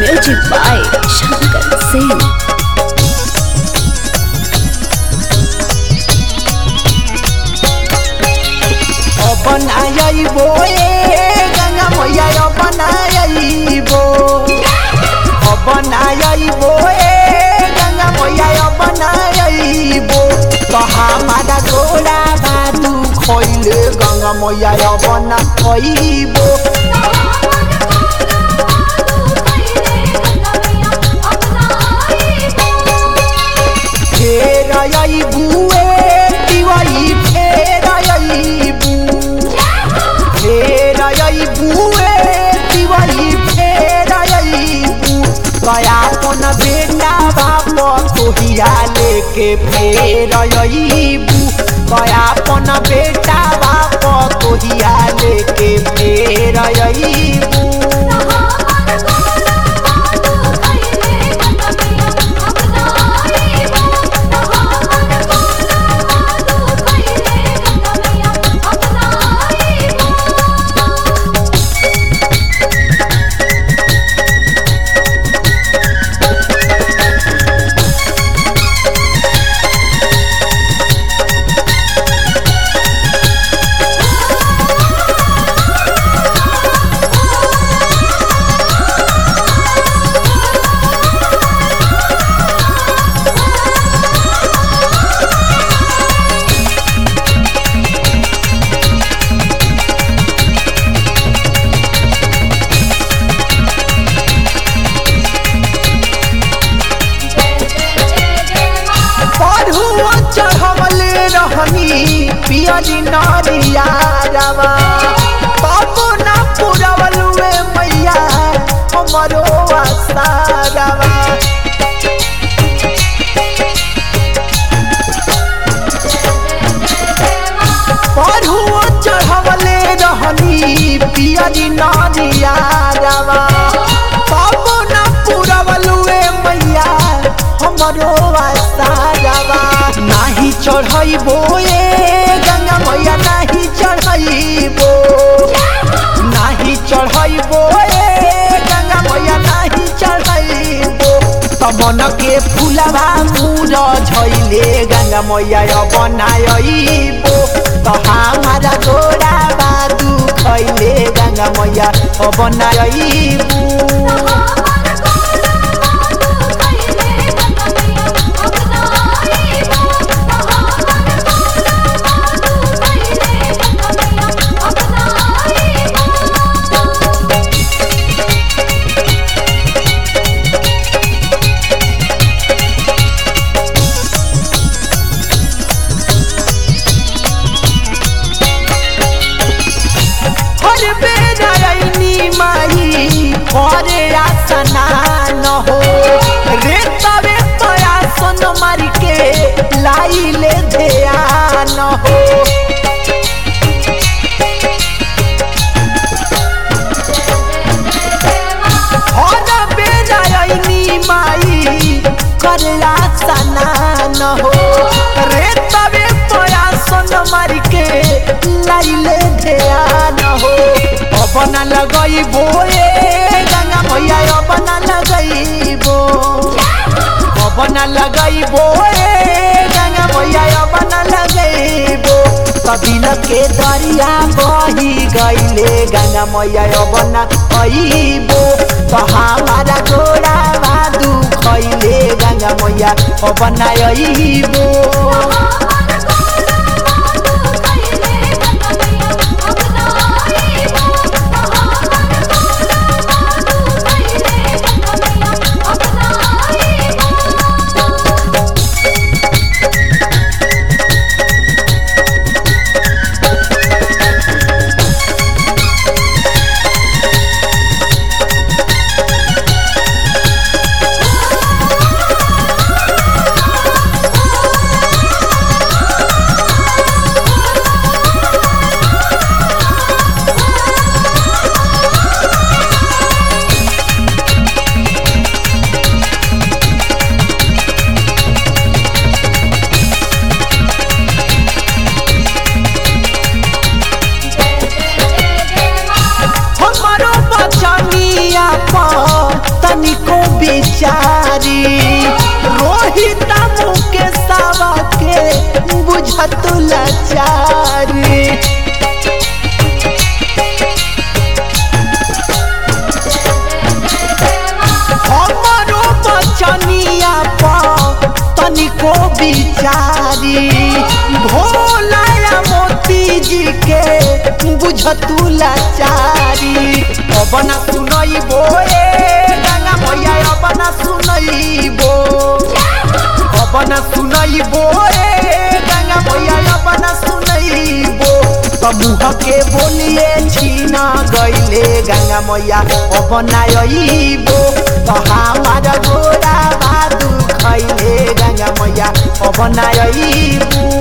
Music by Shankar Singh. बनाइबो ए गंगा मैया बनाइबो बनाइबो ए गंगा मैया बनाइबो तो हमारा गोरा बादू खैले गंगा मैया बनाइबो फेर अइबू ए दिवाई फेर अइबू फेर अइबू ए दिवाई फेर अइबू कया कोन बेटा बाप तोहिया लेके फेर अइबू कया कोन बेटा बाप तोहिया लेके फेर अइबू पढ़ुआ चढ़वले रहनी पियरी नरिया रवा बाबू ना पुरवलुए मैया हमरो आसारवा पढ़ुआ चढ़वले रहनी पियरी नरिया रवा बाबू ना पुरवलुए मैया हमरो आसारवा नाही चढ़ैबो ए गंगा मैया नाही चढ़ैबो नाही चढ़ैबो ए गंगा मैया नाही चढ़ैबो तमन के फुलवा मुर झैले गंगा मैया बनाइबो त हमारा गोरा बादू खैले गंगा मैया बनाइबो हर बेर अइनी माई घरे आसना न हो रे तबे तया सन मार के लाइले ध्यान हो हर बेर अइनी माई घरे आसना न हो रे तबे तया सन मार के लाइले ध्यान हो अपना लगैबो ए गंगा मैया अपना लगैबो अपना लगैबो ए गंगा मैया अपना लगैबो कबिल के दरिया बही गईले गंगा मैया अपना अइबो तो हमारा गोरा बादू खैले गंगा मैया अपना अइबो बिचारी रोहित मुके सावा के बुझत लाचारी हमरो बचनिया पर तनिको बिचारी भोला मोती जी के बुझतु लाचारी अब न सुनइबो ए गंगा मैया अब न सुनइबो अब न सुनइबो ए गंगा मैया अब न सुनइबो समूह के बोलिए छीना गईले गंगा मैया अब नाइबो तो हमार गोरा बादू खैले गंगा मैया अब नाइबो